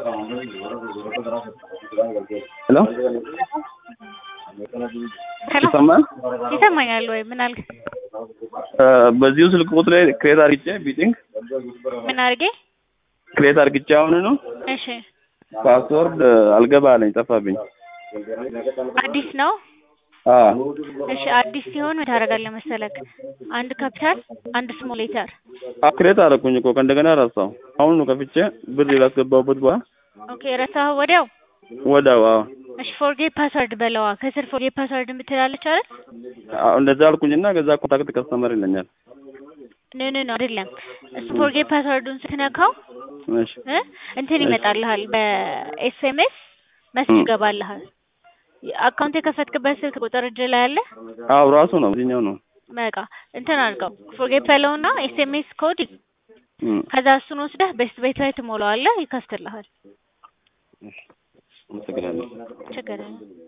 ሄሎ ሄሎ ይሰማል? ይሰማኛል ወይ? ምን አልክ? በዚሁ ስልክ ቁጥር ላይ ክሬት አድርጌ ቢቲንግ ምን አድርጌ? ክሬት አድርግቼ አሁን ነው እሺ ፓስወርድ አልገባ አለኝ ጠፋብኝ። አዲስ ነው። አዎ እሺ አዲስ ሲሆን ምን ታደርጋለህ መሰለክ? አንድ ካፒታል አንድ ስሞል ሌተር አዎ ክሬት አደረኩኝ እኮ ከእንደገና ረሳው። አሁን ነው ከፍቼ ብር ላስገባሁበት በኋላ ኦኬ ረሳኸው ወዲያው? ወዲያው አዎ እሺ ፎርጌት ፓስወርድ በለዋ። ከስር ፎርጌት ፓስወርድ የምትላለች አይደል? አዎ እንደዛ አልኩኝና ከዛ ኮንታክት ከስተመር ይለኛል። ኖ ኖ ኖ አይደለም። እሱ ፎርጌት ፓስወርዱን ስትነካው እሺ እ እንትን ይመጣልሃል በኤስኤምኤስ መስጅ ይገባልሃል። አካውንት የከፈትክበት ስልክ ቁጥር እጅ ላይ አለ። አዎ ራሱ ነው እዚህኛው ነው። በቃ እንትን አድርገው ፎርጌት በለውና ኤስኤምኤስ ኮድ እም፣ ከዛ እሱን ወስደህ ቤስት ቤት ላይ ትሞላዋለህ፣ ይከፍትልሃል። አመሰግናለሁ። ችግር የለም።